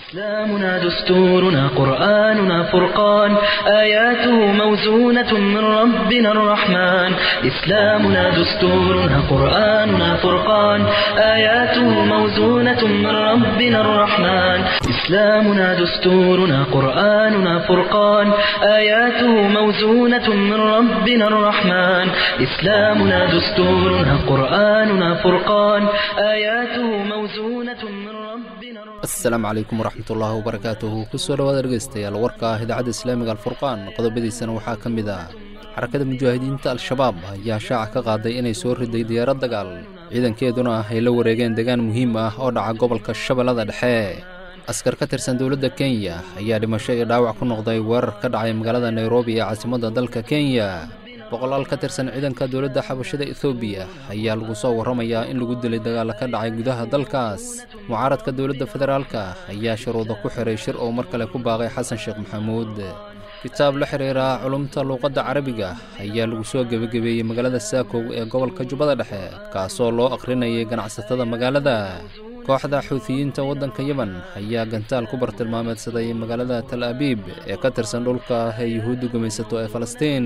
إسلامنا دستورنا قرآننا فرقان آياته موزونة من ربنا الرحمن إسلامنا دستورنا قرآننا فرقان آياته موزونة من ربنا الرحمن إسلامنا دستورنا قرآننا فرقان آياته موزونة من ربنا الرحمن إسلامنا دستورنا قرآننا فرقان آياته موزونة من ربنا الرحمن asalaamu calaykum waraxmatullaahi wabarakaatuhu kusoo dhawaada dhegeystayaal warka ah idaacadda islaamiga alfurqaan qodobadiisana waxaa ka mid ah xarakada mujaahidiinta al-shabaab ayaa shaaca ka qaaday inay soo riday diyaarad dagaal ciidankeeduna ah ay la wareegeen degaan muhiim ah oo dhaca gobolka shabeellada dhexe askar ka tirsan dowladda kenya ayaa dhimasho iyo dhaawac ku noqday weerar ka dhacay magaalada nairobi ee caasimadda dalka kenya boqolaal ka tirsan ciidanka dowladda xabashada ethoobiya ayaa lagu soo warramayaa in lagu dilay dagaalla ka dhacay gudaha dalkaas mucaaradka dowladda federaalka ayaa sharuuda ku xiray shir oo mar kale ku baaqay xasan sheekh maxamuud kitaab la xidhiira culumta luuqadda carabiga ayaa lagu soo gebagabeeyey magaalada saakow ee gobolka jubbada dhexe kaasoo loo akhrinayay ganacsatada magaalada kooxda xuutiyiinta waddanka yemen ayaa gantaal ku bartilmaameedsaday magaalada tal abiib ee ka tirsan dhulka ee yuhuuddu gumaysato ee falastiin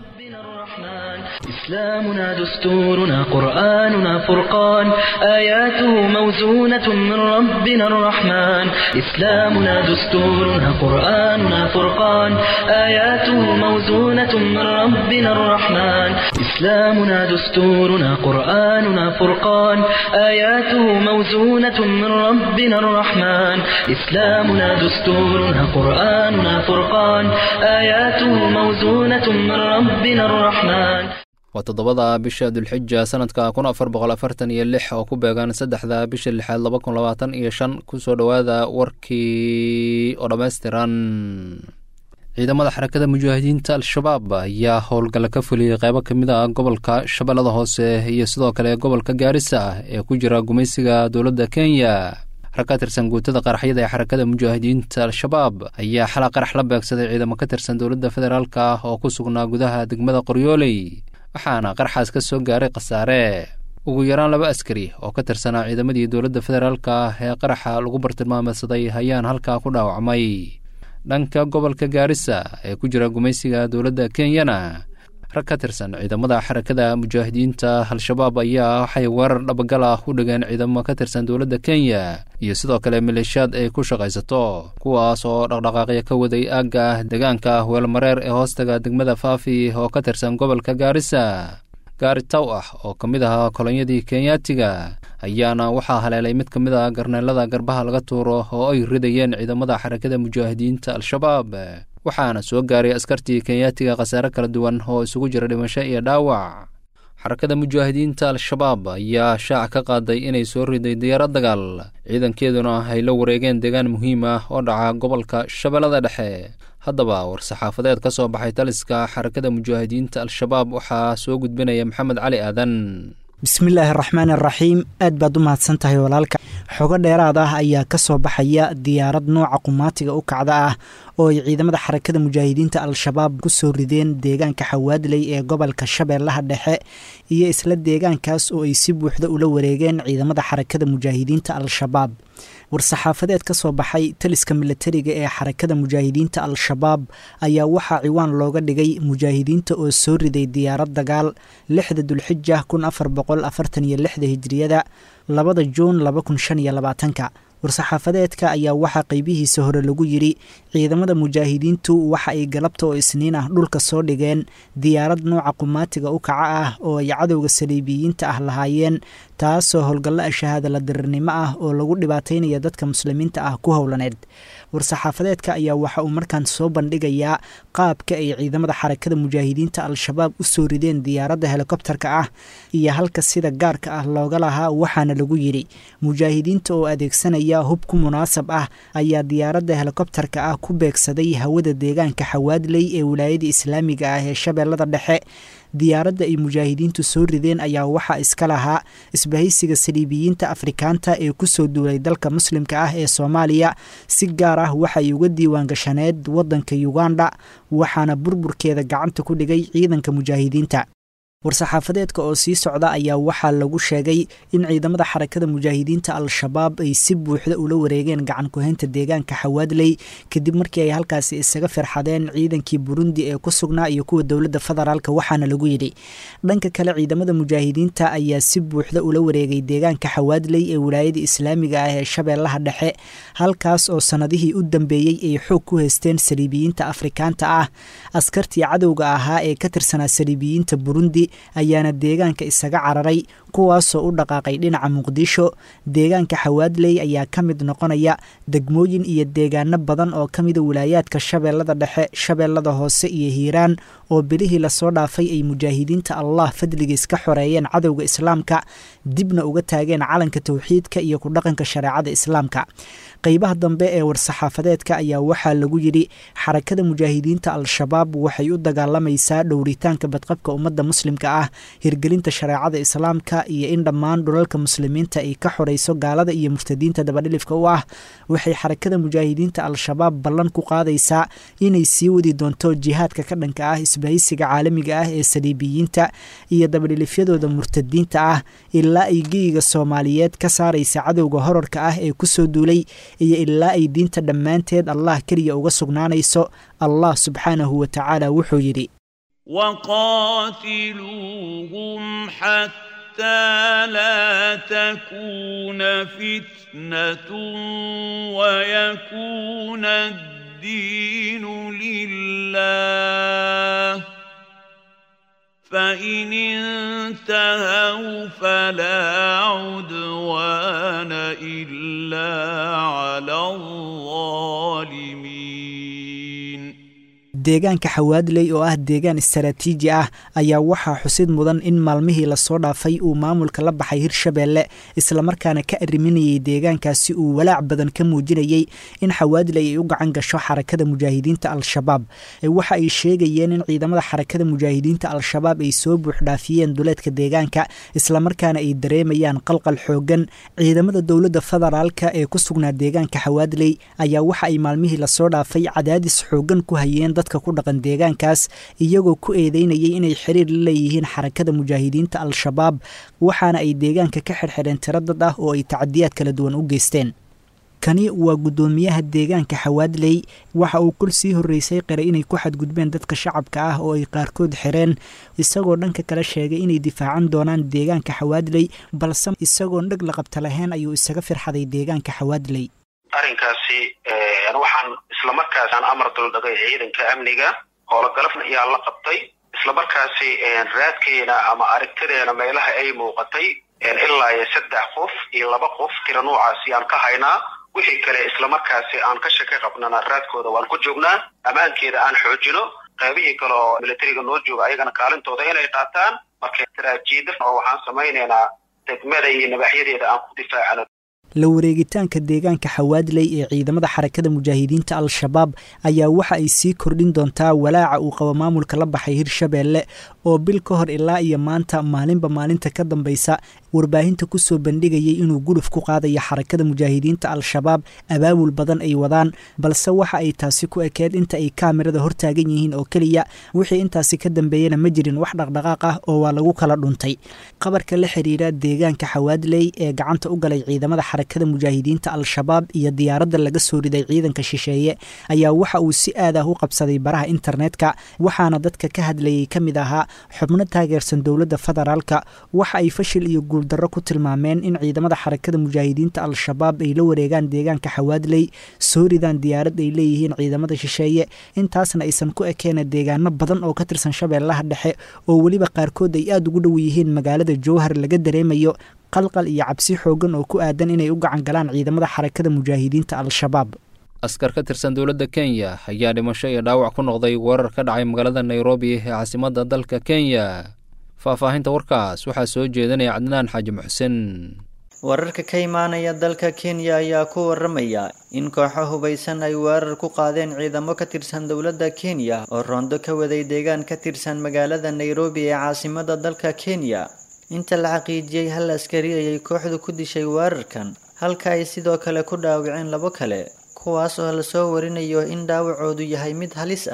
الرحمن إسلامنا دستورنا قرآننا فرقان آياته موزونة من ربنا الرحمن إسلامنا دستورنا قرآننا فرقان آياته موزونة من ربنا الرحمن إسلامنا دستورنا قرآننا فرقان آياته موزونة من ربنا الرحمن إسلامنا دستورنا قرآننا فرقان آياته موزونة من ربنا الرحمن waa toddobada bisha dulxija sanadka kun afar boqol afartan iyo lix oo ku beegan saddexda bisha lixaad laba kun labaatan iyo shan kusoo dhowaada warkii oo dhammaystiran ciidamada xarakada mujaahidiinta al-shabaab ayaa howlgalla ka fuliyey qeybo ka mid ah gobolka shabeellada hoose iyo sidoo kale gobolka gaarisa ee ku jira gumaysiga dowladda kenya rag ka tirsan guutada qaraxyada ee xarakada mujaahidiinta al-shabaab ayaa xala qarax la beegsaday ciidamo ka tirsan dowladda federaalka oo ku sugnaa gudaha degmada qoryooley waxaana qaraxaas ka soo gaaray khasaare ugu yaraan laba askari oo ka tirsanaa ciidamadii dowladda federaalka ee qaraxa lagu bartilmaameedsaday ayaan halkaa ku dhaawacmay dhanka gobolka gaarisa ee ku jira gumaysiga dowladda kenyana rag ka tirsan ciidamada xarakada mujaahidiinta al-shabaab ayaa waxay weerar dhabagal ah u dhigeen ciidamo ka tirsan dowladda kenya iyo sidoo kale maleeshiyaad ay ku shaqaysato kuwaas oo dhaqdhaqaaqya ka waday aagga deegaanka weelmareer ee hoostaga degmada faafi oo ka tirsan gobolka gaarisa gaari taw ah oo ka mid ahaa kolonyadii kenyaatiga ayaana waxaa haleelay mid ka mid ah garneelada garbaha laga tuuro oo ay ridayeen ciidamada xarakada mujaahidiinta al-shabaab waxaana soo gaaray askartii kenyaatiga khasaare kala duwan oo isugu jira dhimasho iyo dhaawac xarakada mujaahidiinta al-shabaab ayaa shaaca ka qaaday inay soo riday diyaarad dagaal ciidankeeduna ay la wareegeen deegaan muhiim ah oo dhaca gobolka shabeellada dhexe haddaba war-saxaafadeed ka soo baxay taliska xarakada mujaahidiinta al-shabaab waxaa soo gudbinaya maxamed cali aadan bismillaahi araxmaan araxiim aad baad u mahadsan tahay walaalka xogo dheeraad ah ayaa ka soo baxaya diyaarad nooca qumaatiga u kacda ah oo ay ciidamada xarakada mujaahidiinta al-shabaab ku soo rideen deegaanka xawaadley ee gobolka shabeellaha dhexe iyo isla deegaankaas oo ay si buuxda ula wareegeen ciidamada xarakada mujaahidiinta al-shabaab war-saxaafadeed ka soo baxay taliska milatariga ee xarakada mujaahidiinta al-shabaab ayaa waxaa ciwaan looga dhigay mujaahidiinta oo soo riday diyaarad dagaal lixda dulxija kun afar boqol afartan iyo lixda hijriyada labada juun laba kun shan iyo labaatanka war-saxaafadeedka ayaa waxaa qeybihiisa hore lagu yidhi ciidamada mujaahidiintu waxa ay galabta oo isniin ah dhulka soo dhigeen diyaarad nooca qumaatiga u kaca ah oo ay cadowga saliibiyiinta ah lahaayeen taasoo howlgallo ashahaada la dirirnimo ah oo lagu dhibaataynaya dadka muslimiinta ah ku howlaneed war-saxaafadeedka ayaa waxa uu markaan soo bandhigayaa qaabka ay ciidamada xarakada mujaahidiinta al-shabaab u soo rideen diyaaradda helikobterka ah iyo halka sida gaarka ah looga lahaa waxaana lagu yidhi mujaahidiinta oo adeegsanaya hub ku munaasab ah ayaa diyaaradda helikobterka ah ku beegsaday hawada deegaanka xawaadley ee wilaayada islaamiga ah ee shabeellada dhexe diyaaradda ay mujaahidiintu soo rideen ayaa waxaa iska lahaa isbahaysiga saliibiyiinta afrikaanta ee kusoo duulay dalka muslimka ah ee soomaaliya si gaar ah waxay uga diiwaan gashaneed waddanka uganda waxaana burburkeeda gacanta ku dhigay ciidanka mujaahidiinta war-saxaafadeedka oo sii socda ayaa waxaa lagu sheegay in ciidamada xarakada mujaahidiinta al-shabaab ay si buuxda ula wareegeen gacan ku-haynta deegaanka xawaadley kadib markii ay halkaasi isaga firxadeen ciidankii burundi ee ku sugnaa iyo kuwa dowladda federaalka waxaana lagu yidhi dhanka kale ciidamada mujaahidiinta ayaa si buuxda ula wareegay deegaanka xawaadley ee wilaayada islaamiga ah ee shabeellaha dhexe halkaas oo sannadihii u dambeeyey ay xoog ku haysteen saliibiyiinta afrikaanta ah askartii cadowga ahaa ee ka tirsanaa saliibiyiinta burundi ayaana deegaanka isaga cararay kuwaasoo u dhaqaaqay dhinaca muqdisho deegaanka xawaadley ayaa ka mid noqonaya degmooyin iyo deegaano badan oo ka mida wilaayaadka shabeellada dhexe shabeellada hoose iyo hiiraan oo bilihii lasoo dhaafay ay mujaahidiinta allah fadligiis ka xoreeyeen cadowga islaamka dibna uga taageen calanka towxiidka iyo ku dhaqanka shareecada islaamka qeybaha dambe ee war-saxaafadeedka ayaa waxaa lagu yidhi xarakada mujaahidiinta al-shabaab waxay u dagaalamaysaa dhowritaanka badqabka ummadda muslimka ah hirgelinta shareecada islaamka iyo in dhammaan dhulalka muslimiinta ay ka xorayso gaalada iyo murtadiinta dabadhilifka u ah waxay xarakada mujaahidiinta al-shabaab ballan ku qaadaysaa inay sii wadi doonto jihaadka ka dhanka ah isbahaysiga caalamiga ah ee saliibiyiinta iyo dabadhilifyadooda murtadiinta ah ilaa ay geyiga soomaaliyeed ka saaraysa cadowga horarka ah ee kusoo duulay iyo ilaa ay diinta dhammaanteed allah keliya uga sugnaanayso allah subxaanahu wa tacaala wuxuu yidhi وقاتلوهم حتى لا تكون فتنة ويكون الدين لله فإن انتهوا فلا عدوان إلا على الظالمين deegaanka xawaadley oo ah deegaan istaraatiiji ah ayaa waxaa xusid mudan in maalmihii lasoo dhaafay uu maamulka la baxay hirshabeelle islamarkaana ka arriminayay deegaankaasi uu walaac badan ka muujinayey in xawaadley ay u gacan gasho xarakada mujaahidiinta al-shabaab waxa ay sheegayeen in ciidamada xarakada mujaahidiinta al-shabaab ay soo buuxdhaafiyeen duleedka deegaanka islamarkaana ay dareemayaan qalqal xoogan ciidamada dowladda federaalka ee ku sugnaa deegaanka xawaadley ayaa waxa ay maalmihii lasoo dhaafay cadaadis xoogan ku hayeen dadka ku dhaqan deegaankaas iyagoo ku eedeynayay inay xiriir la leeyihiin xarakada mujaahidiinta al-shabaab waxaana ay deegaanka ka xirxireen tiro dad ah oo ay tacadiyaad kala duwan u geysteen kani waa guddoomiyaha deegaanka xawaadley waxa uu kol sii horreysay qira inay ku xadgudbeen dadka shacabka ah oo ay qaarkood xireen isagoo dhanka kale sheegay inay difaacan doonaan deegaanka xawaadley balse isagoon dheg la qabta lahayn ayuu isaga firxaday deegaanka xawaadley arrinkaasi waxaan islamarkaasaan amar duldhagay ciidanka amniga howlogalafna ayaa la qabtay islamarkaasi raadkeena ama aragtadeena meelaha ay muuqatay ilaa iyo saddex qof iyo laba qof tira noocaasi aan ka haynaa wixii kale islamarkaasi aan ka shaka qabnana raadkooda waan ku joognaa ammaankeeda aan xoojino qaybihii kale oo militariga noo jooga ayagana kaalintooda inay qaataan marka taraajiida oo waxaan samaynaynaa degmada iyo nabaxyadeeda aan ku difaacano la wareegitaanka deegaanka xawaadley ee ciidamada xarakada mujaahidiinta al-shabaab ayaa waxa ay sii kordhin doontaa walaaca uu qabo maamulka la baxay hirshabeelle oo bil ka hor ilaa iyo maanta maalinba maalinta ka dambaysa warbaahinta kusoo bandhigayay inuu guluf ku qaadayo xarakada mujaahidiinta al-shabaab abaabul badan ay wadaan balse waxa ay taasi ku ekeed inta ay kaamirada hortaagan yihiin oo keliya wixii intaasi ka dambeeyana ma jirin wax dhaqdhaqaaq ah oo waa lagu kala dhuntay qabarka la xiriira deegaanka xawaadley ee gacanta u galay ciidamada xarakada mujaahidiinta al-shabaab iyo diyaaradda laga soo riday ciidanka shisheeye ayaa waxa uu si aad ah u qabsaday baraha internetka waxaana dadka ka hadlayay ka mid ahaa xubno taageersan dowladda federaalka waxa ay fashil iyo guuldarro ku tilmaameen in ciidamada xarakada mujaahidiinta al-shabaab ay la wareegaan deegaanka xawaadley soo ridaan diyaarad ay leeyihiin ciidamada shisheeye intaasna aysan ku ekeena deegaano badan oo ka tirsan shabeellaha dhexe oo weliba qaarkood ay aada ugu dhow yihiin magaalada jowhar laga dareemayo qalqal iyo cabsi xoogan oo ku aadan inay u gacan galaan ciidamada xarakada mujaahidiinta al-shabaab askar ka tirsan dowladda kenya ayaa dhimasho iyo dhaawac ku noqday weerar ka dhacay magaalada nairobi ee caasimadda dalka kenya faahfaahinta warkaas waxaa soo jeedinaya cadnaan xaaji muxsen wararka ka imaanaya dalka kenya ayaa ku waramaya in kooxo hubaysan ay weerar ku qaadeen ciidamo ka tirsan dowladda kenya oo roondo ka waday deegaan ka tirsan magaalada nairobi ee caasimada dalka kenya inta la xaqiijiyey hal askari ayay kooxdu ku dishay weerarkan halka ay sidoo kale ku dhaawaceen labo kale kuwaas oo lasoo warinayo in dhaawacoodu yahay mid halis ah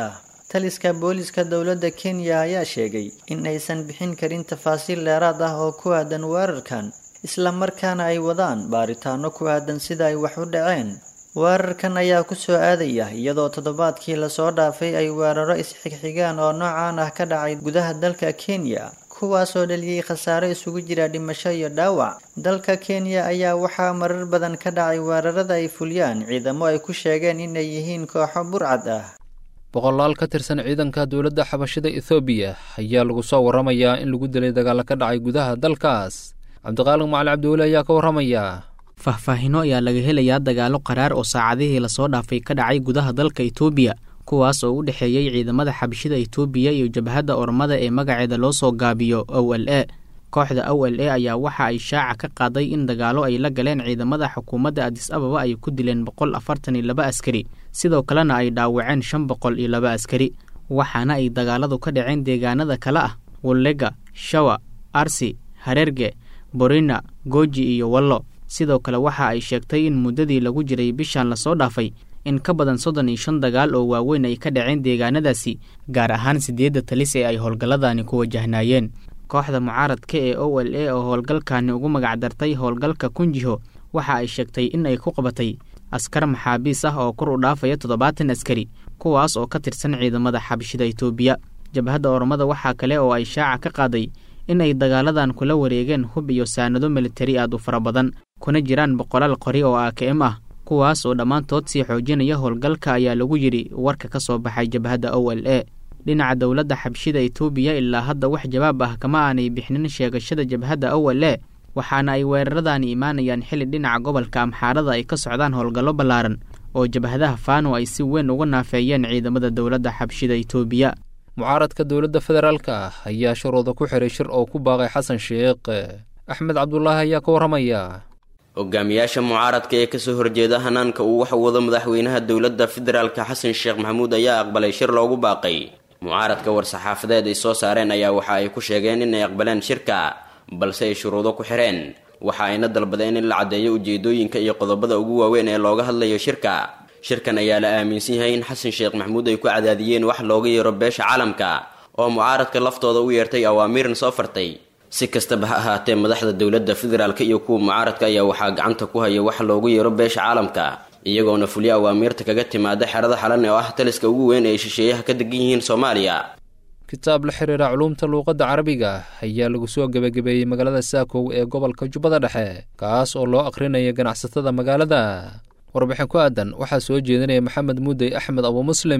taliska booliska dowladda kenya ayaa sheegay in aysan bixin karin tafaasiil dheeraad ah oo ku aadan weerarkan islamarkaana ay wadaan baaritaano ku aadan sida ay wax u dhaceen weerarkan ayaa kusoo aadaya iyadoo toddobaadkii lasoo dhaafay ay weeraro isxigxigaan oo noocaan ah ka dhacay gudaha dalka kenya kuwaasoo dhaliyey khasaare isugu jira dhimasho iyo dhaawac dalka kenya ayaa waxaa marar badan ka dhacay weerarada ay fuliyaan ciidamo ay ku sheegeen inay yihiin kooxo burcad ah boqolaal ka tirsan ciidanka dowladda xabashida ethoobiya ayaa lagu soo warramayaa in lagu dilay dagaalo ka dhacay gudaha dalkaas cabdiqaalig macali cabdiweli ayaa ka warramaya faahfaahino ayaa laga helayaa dagaalo qaraar oo saacadihii lasoo dhaafay ka dhacay gudaha dalka itoobiya kuwaas oo u dhexeeyey ciidamada xabashida itoobiya iyo jabhadda ormada ee magaceeda loo soo gaabiyo o l e kooxda o l e ayaa waxa ay shaaca ka qaaday in dagaalo ay la galeen ciidamada xukuumadda adis ababa ay ku dileen boqol afartan iyo laba askari sidoo kalena ay dhaawaceen shan boqol iyo laba askari waxaana ay dagaaladu ka dhaceen deegaanada kale ah wallega shawa arsi hareerge borina gooji iyo wallo sidoo kale waxa ay sheegtay in muddadii lagu jiray bishan lasoo dhaafay in ka badan soddon iyo shan dagaal oo waaweyn ay ka dhaceen deegaanadaasi gaar ahaan siddeedda talis ee ay howlgalladani ku wajahnaayeen kooxda mucaaradka ee o l a oo howlgalkani ugu magacdartay howlgalka kunjiho waxa ay sheegtay in ay ku qabatay askar maxaabiis ah oo kor u dhaafaya toddobaatan askari kuwaas oo ka tirsan ciidamada xabashida itoobiya jabhadda ormada waxaa kale oo ay shaaca ka qaaday in ay dagaaladan kula wareegeen hub iyo saanado militari aad u fara badan kuna jiraan boqolaal qori oo a k m ah kuwaas oo dhammaantood sii xoojinaya howlgalka ayaa lagu yidhi warka ka soo baxay jabhadda o l a dhinaca dowladda xabshida itoobiya ilaa hadda wax jawaab ah kama aanay bixinin sheegashada jabhadda o l a waxaana ay weeraradaani imaanayaan xili dhinaca gobolka amxaarada ay ka socdaan howlgallo ballaaran oo jabhadaha faano ay si weyn uga naafeeyeen ciidamada dowladda xabshida itoobiya mucaaradka dowladda federaalka ah ayaa shuruuda ku xiray shir oo ku baaqay xasan sheekh axmed cabdulaahi ayaa ka warramaya hogaamiyaasha mucaaradka ee kasoo horjeeda hanaanka uu wax wado madaxweynaha dowladda federaalka xasan sheekh maxamuud ayaa aqbalay shir loogu baaqay mucaaradka war-saxaafadeed ay soo saareen ayaa waxa ay ku sheegeen inay aqbaleen shirka balse ay shuruudo ku xireen waxa ayna dalbadeen in la caddeeyo ujeedooyinka iyo qodobada ugu waaweyn ee looga hadlayo shirka shirkan ayaa la aaminsan yahay in xasan sheekh maxamuud ay ku cadaadiyeen wax looga yeero beesha caalamka oo mucaaradka laftooda u yeertay awaamiiran soo fartay si kastaba ha ahaatee madaxda dowladda federaalk iyo kuwa mucaaradka ayaa waxaa gacanta ku haya wax loogu yeero beesha caalamka iyagoona fuliyo awaamiirta kaga timaada xerada xalan oo ah taliska ugu weyn ay shisheeyaha ka degan yihiin soomaaliya kitaab la xiriira culuumta luuqadda carabiga ayaa lagu soo gebagabeeyey magaalada saakow ee gobolka jubbada dhexe kaas oo loo akhrinaya ganacsatada magaalada warbixin ku aadan waxaa soo jeedinaya maxamed muudey axmed abu muslim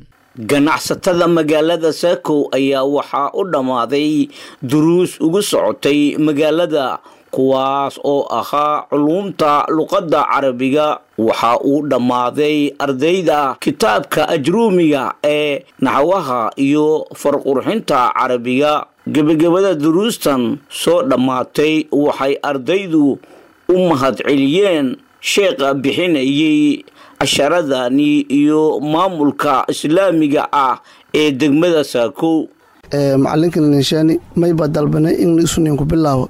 ganacsatada magaalada saakow ayaa waxaa u dhammaaday duruus ugu socotay magaalada kuwaas oo ahaa culuumta luqadda carabiga waxa uu dhammaaday ardayda kitaabka ajruumiga ee naxwaha iyo farqurxinta carabiga gebagabada duruustan soo dhammaatay waxay ardaydu u mahadceliyeen sheekha bixinayay casharadani iyo maamulka islaamiga ah ee degmada saakow macalinkan ninshaani mayba dalbanay in isunin ku bilaabo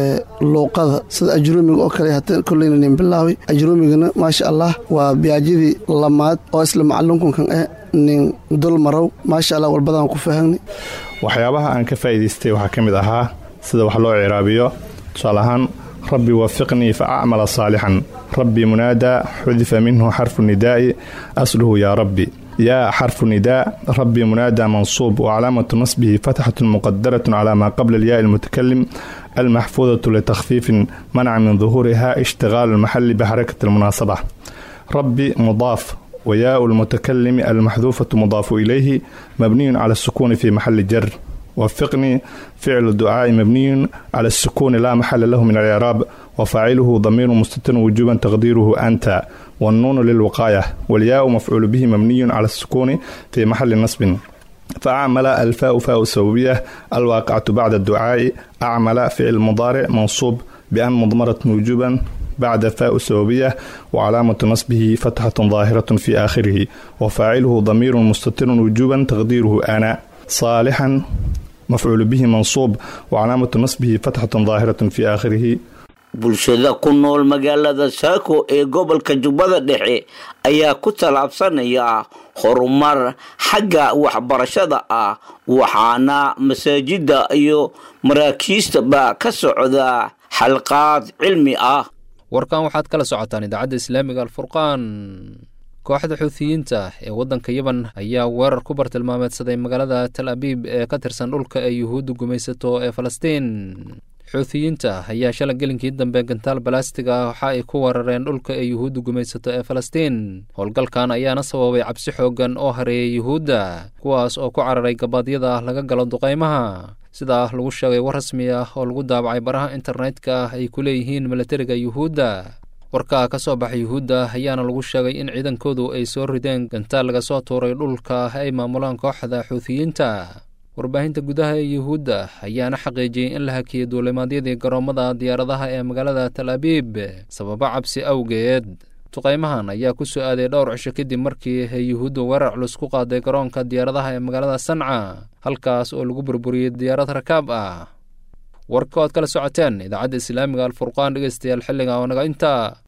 luuqada sida ajruumiga oo kale hata koleyna nin bilaabay ajruumigana maasha allah waa biyaajidii lamaad oo isla macalinkunkan eh nin dul marow maasha allah walbadaan ku fahamnay waxyaabaha aan ka faa'iidaystay waxaa ka mid ahaa sida wax loo ciraabiyo tusaale ahaan rabbi wafiqnii fa acmala saalixan rabbi munaadaa xudifa minhu xarfu nidaa'i asluhu yaa rabbi yaa xarfu nidaa rabbi munaadaa mansuub wacalaamatu nasbihi fatxatun muqadaratun calaa maa qabla alyaai almutakalim almaxfuudatu litakhfiifin manca min duhuuriha ishtigaalu almaxali bixarakati almunaasaba rabbi mudaaf وياء المتكلم المحذوفة مضاف إليه مبني على السكون في محل جر وفقني فعل الدعاء مبني على السكون لا محل له من الإعراب وفاعله ضمير مستتر وجوبا تقديره أنت والنون للوقاية والياء مفعول به مبني على السكون في محل نصب فأعمل الفاء فاء السببية الواقعة بعد الدعاء أعمل فعل مضارع منصوب بأن مضمرة وجوبا بعد فاء السببية وعلامة نصبه فتحة ظاهرة في آخره وفاعله ضمير مستتر وجوبا تقديره أنا صالحا مفعول به منصوب وعلامة نصبه فتحة ظاهرة في آخره bulshada ku nool magaalada saako ee gobolka jubbada dhexe ayaa ku tallaabsanaya horumar xagga waxbarashada ah waxaana masaajida iyo maraakiistaba ka socda xalqaad cilmi ah warkan waxaad kala socotaan idaacadda islaamiga alfurqaan kooxda xuutiyiinta ee waddanka yeban ayaa weerar ku bartilmaameedsaday magaalada tal abiib ee ka tirsan dhulka ee yuhuudda gumaysato ee falastiin xuutiyiinta ayaa shala gelinkii dambe gantaal balastiga waxa ay ku weerareen dhulka ee yuhuudda gumaysato ee falastiin howlgalkan ayaana sababay cabsi xooggan oo hareeyay yuhuudda kuwaas oo ku cararay gabaadyada laga galo duqaymaha sidaa lagu sheegay war rasmi ah oo lagu daabacay baraha internetka ay ku leeyihiin milatariga yuhuudda warkaa ka soo baxay yuhuudda ayaana lagu sheegay in ciidankoodu ay soo rideen gantaal laga soo tuuray dhulka ay maamulaan kooxda xuutiyiinta warbaahinta gudaha ee yuhuudda ayaana xaqiijiyey in la hakiyey duulimaadyadii garoommada diyaaradaha ee magaalada tal abiib sababo cabsi awgeed duqaymahan ayaa ku soo aaday dhowr cisho kadib markii ay yuhuudda weerar culus ku qaaday garoonka diyaaradaha ee magaalada sanca halkaas oo lagu burburiyey diyaarad rakaab ah warka oad kala socoteen idaacadda islaamiga alfurqaan dhegeystayaal xilliga oo naga inta